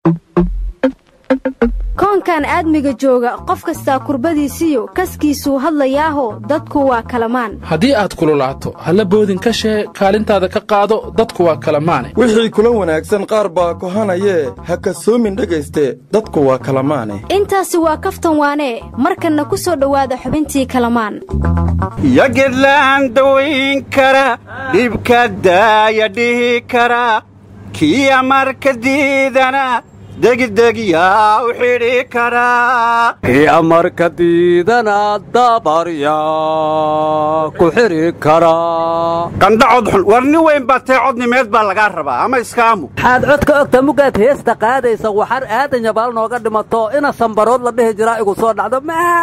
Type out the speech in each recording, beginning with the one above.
koonkan aadmiga jooga qof kastaa kurbadiisiyo kaskiisuu hadlayaaho dadku waa kalamaan haddii aad kululaato halla boodin ka shee kaalintaada ka qaado dadku waa kalamaane wixii kula wanaagsan qaar baa kohanayee ha kasoomin dhegayste dadku waa kalamaane intaasi waa kaftan waanee markanna ku soo dhowaada xubintii kalamaan iyo gedlaan dawayn kara dhibka daaya dhihi kara kiya marka diidana degdeg yaa u xidhi karaa kiya marka diidana dabaryaa ku xidhi karaa qandha codxun war nin weyn baa tee codnimeed baa lagaa rabaa ama iskaamu maxaad codka ogta mugaad heesta qaadaysa waxar aadan yabaal nooga dhimato ina sambarood la dhihi jiraa igu soo dhacdo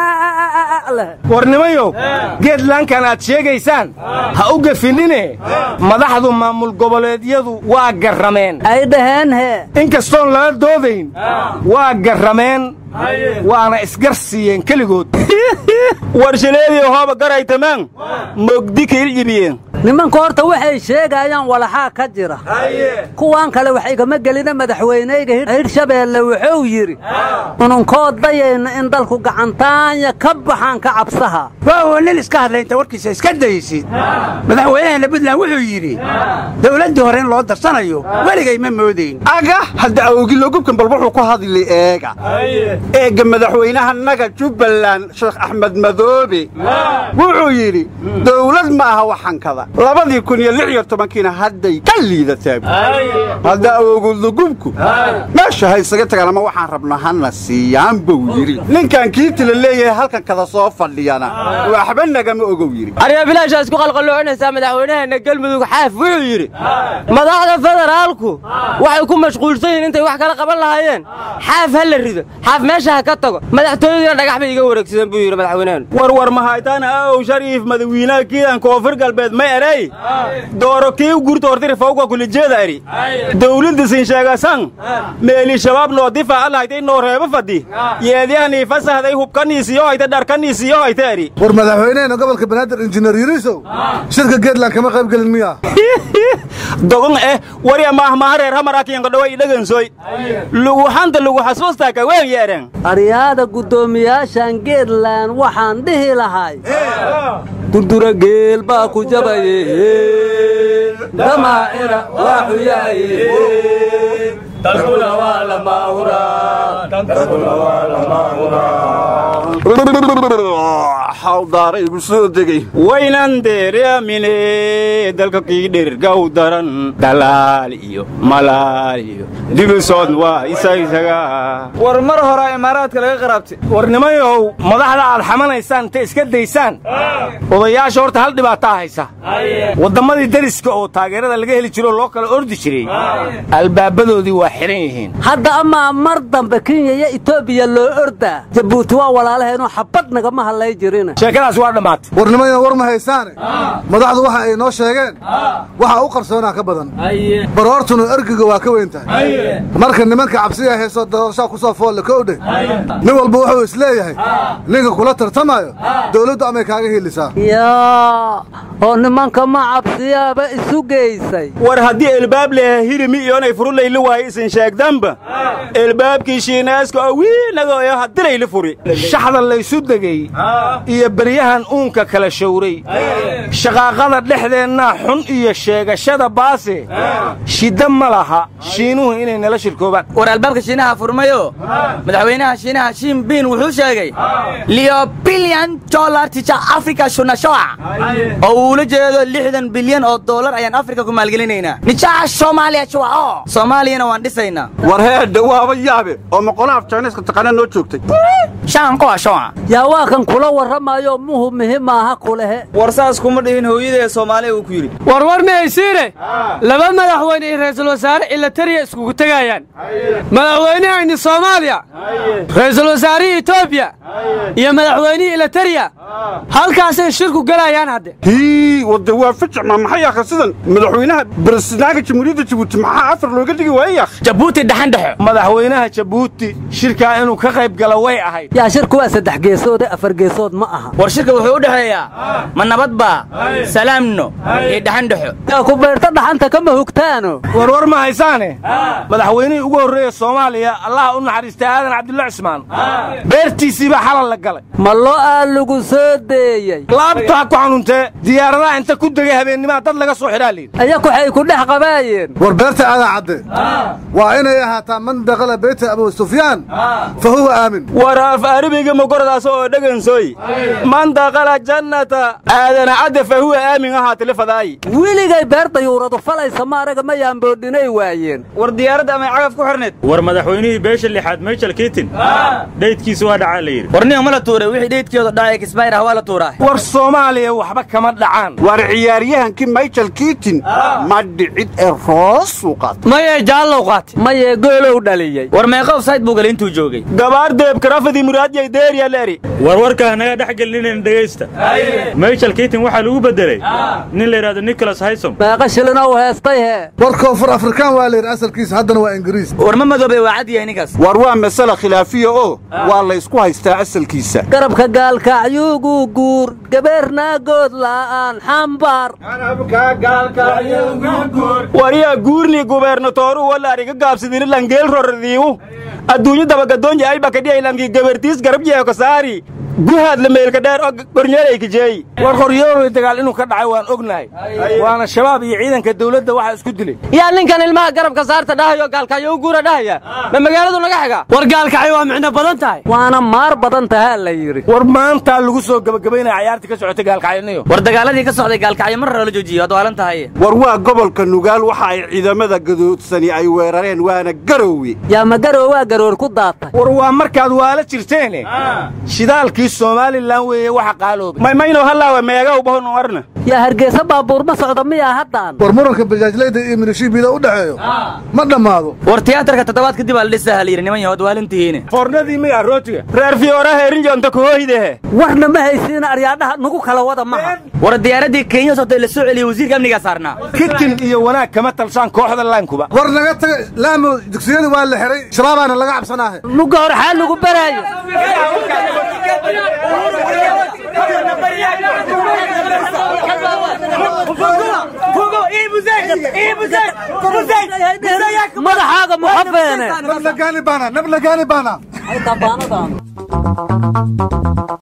leh warnimayow geedlaankan aad sheegaysaan ha u gefinine madaxdu maamul goboleedyadu waa garrameen ay dhaheen hee inkastoon lala doodayn waa garrameen waana isgar siiyeen keligood warshaneedii hooba garaytamaan mogdi kiiljibiyeen nimanku horta waxay sheegayaan walaxaa ka jira kuwaan kale wax igama gelina madaxweyneyga hirshabeelle wuxuu yidhi ununkoo dayayna in dalku gacantaanya ka baxaan ka cabsaha waawo nin iska hadlaynta warkiisa iska daysid madaxweynahana buntland wuxuu yidhi dawladdii hore in loo darsanayo weligay ma moodayn aga hadda awgilogubkan bal wuxuu ku hadli eega eegga madaxweynahanaga jubbaland sheekh axmed madoobe wuxuu yidhi dawlad ma aha waxankada labadii kun iyo lix iyo tobankiina hadday ka liidataa hadda awogudugubku meesha ha isaga tagaan ama waxaan rabno hana siiyaan buu yidhi ninkan kiiti la leeyahay halkan kada soo fadhiyana waxba nagama ogow yidhi aryaa bilaashaa isku qalqalloocinaysaa madaxweynaheenna galmudug xaaf wuxuu yidhi madaxda federaalku waxay ku mashquulsan yihiin intay wax kala qaban lahaayeen xaaf ha la rido xaaf meesha ha ka tago madaxtooyaduna dhagax bay iga wareegsadeen buu yidhi madaxweynaheenu warwar mahaytaan aaw shariif madawiinaha kiidan koonfur galbeed ma eray dooro kii gurta hortiri fawqa kulijeeda eri dawladda sinsheegasan meeli shabaab noo difaaca lahaytay noo reebo fadhi yeedyahanii fasahday hubkaniisiyo hayta dharkaniisiyo hayta eri war madaxweynehena gobolka banaadir injineer yurisow shirka geedland kama qayb gelin miya dogon eh warya maahmaha reer hamarakiyanka dhaway dhagansoy lugu hanta lugu xasuustaaka weyn yeeren aryaada guddoomiyaashan geedland waxaan dhihi lahay durdura geel baa ku jabaye damaacira waa xuyaye dadkuna waa xawdaara igu soo degey waynan deereamine dalka kii dhergaw daran dalaal iyo malaal iyo dibisood waa isaysaga war mar hore imaaraadka laga qaraabtay warnimayow madaxda aad xamanaysaan ta iska daysaan odayaasha horta hal dhibaataa haysa wadammadii dariska oo taageerada laga heli jiro loo kala ordi jiray albaabadoodii waa xihan yihiin hadda amaa mar dambe kenya iyo etoobiya loo ordaa jabuuti waa walaalaheenoo xabad nagama hadlay jirina sheekadaas waa dhammaatay warnimayo war ma haysaane madaxdu waxa ay noo sheegeen waxa u qarsoonaa ka badan baroortuna ergiga waa ka weyn tahay marka nimanka cabsiya heesoo doorashaa ku soo foolle kowdhe nin walba wuxuu isleeyahay ninka kula tartamayo dawladdu amay kaaga hiilisaa yaa oo nimanka ma cabsiyaaba isu geysay war haddii elbaab leha hirimi iyonay furulayli waayo isin sheegdanba elbaabkii shiinaaska oo wiinagooyo hadilayli furi shaxda laysu degey iyo beryahan uunka kala shawray shaqaaqada dhexdeennaa xun iyo sheegashada baase shidda ma laha shiinuhu inay nala shirkoobaan war albaabka shiinaha furmayo madaxweynaha shiinaha shiin biin wuxuu sheegay liyo bilyan dolar tija afrika shunashoa oo uu ula jeedo lixdan bilyan oo doolar ayaan afrika ku maalgelinaynaa nijaca soomaaliya juwaco soomaaliyana waan dhisaynaa war heedha waaba yaabe oo moqolaaf jayniska taqaana noo joogtay shaankuwa shoa yaa waa kan kula warramayo muhu muhi maaha kulehe war saas kuma dhihin hooyadee soomaaliya uu ku yidhi warwar mihaysiine laba madaxweyne iyo ra'iisul wasaare ilatariya iskugu tegayaan madaxweynehayni soomaaliya ra'iisul wasaarihii etoobiya iyo madaxweynihii ilatariya halkaasay shirku gelayaan hadde hii wadde waa ficma maxay akha sidan madaxweynaha barasnaaga jamhuuriyadda jabuuti maxaa afar looga dhigi waayay akh jabuuti dhaxandhexo madaxweynaha jabuuti shirkaa inuu ka qayb gala way ahayd yaa shirku waa saddex geesoode afar geesood ma aha war shirka wuxuu u dhexeeyaa ma nabad baa salaamno iyo dhaxandhexo yaa ku beerta dhaxanta kama hugtaano warwar ma haysaane madaxweynihii ugu horreeya soomaaliya allaha u naxariistay aadan cabdulla cismaan beertiisiibaa xalal la galay ma lo aa lagu soo deeyey laabta ha ku xanuuntee diyaaradaha inta ku degay habeennimaha dad laga soo xidhaa liid ayaku waxay ku dhex qabaayeen war beerta aadan cadde waa inay ahaataa man dakala beyta abu sufyaan fa huwa aamin war af arabiga magoradaas oo dhegansooy man dakala jannata aadana cadde fa huwa aamin ahaata lifadaayi weligay beer dayuuradu falaysa maaraga ma yaamboodhinay waayeen war diyaaradda amay cagaf ku xirneed war madaxweynihii beesha lixaad michael kitin dhaydkiisa waa dhacaa la yidhi war nin ma la tuuray wixii dheydkooda dhacay kisbayr ah waa la tuuraa war soomaaliya waxba kama dhacaan war ciyaaryahankii michael kiitin ma dhicid ee roosuu qaatay mayee jaallow qaatay mayee goolow dhaliyey war meeqa ofsayd buu galay intuu joogay gabaar deebkarafadii muraadiyay deeriya leeri warwarkaa naga dhex gelinayna dhegaysta michael kitin waxaa lagu beddelay nin la yidhahdo nicholas haysom meeqa shilina u heestay hee war koonfur afrikaan waa layidhi asalkiisa haddana waa ingiriis war ma madoobay waa cad yahay ninkaas war waa masale khilaafiya oo waa laysku haystaa asalkiisa garabka gaalkacyugu guur gabeernaagood la'aan xambaar wariyaa guurni gubernatoru walaariga gaabsidiri langeel roradiiwu adduunyo dabagadoonji ay bakadhiaylanki gabartiis garabjeeko saari guhaad la meelka dheer oo gornyeelay kijeey war qoryoolay dagaal inuu ka dhacay waan ognahay waana shabaab iyo ciidanka dawladda waxaa isku dilay yaa ninkan ilmaha garabka saarta dhahayo gaalkacyo u guura dhahaya ma magaaladu naga xiga war gaalkacyo waa micno badan tahay waana maar badan tahaa la yidhi war maantaa lagu soo gebagabaynaya cayaartii ka socotay gaalkacyaniyo war dagaaladii ka socday gaalkacyo mar hore la joojiyo waad waalan tahay war waa gobolka nugaal waxa ay ciidamada gadoodsani ay weerareen waana garoowe yaa ma garow waa garoor ku daatay war waa markaad waala jirteene shidaalkii somalilan weeye waxa qaaloobay maymayno hallaawa meegaw bahon warna yaa hargeysa baabuur ma socda miyaa haddaan war muranka bajaajlayda iyo milishiibida u dhexeeyo ma dhammaado war tiyaatarka toddobaad kadib aa la dhisaha la yidhi niman yahood waalintihiine foornadii miyaa rootiga reer fiyoora heerinjonta kuhooydehe warna ma haysiina aryaadhaha nagu kala wada maha war diyaaraddii kenya sotay la soo celiyey wasiirka amnigaa saarnaa kitin iyo wanaag kama talshaan kooxda laankuba war naga taga laamo dugsiyada waa la xihay shabaabaana laga cabsanaahe nuga hor xaa lagu baraayo madaxaaga muxafeene nabla gaani baana nabla gaani baana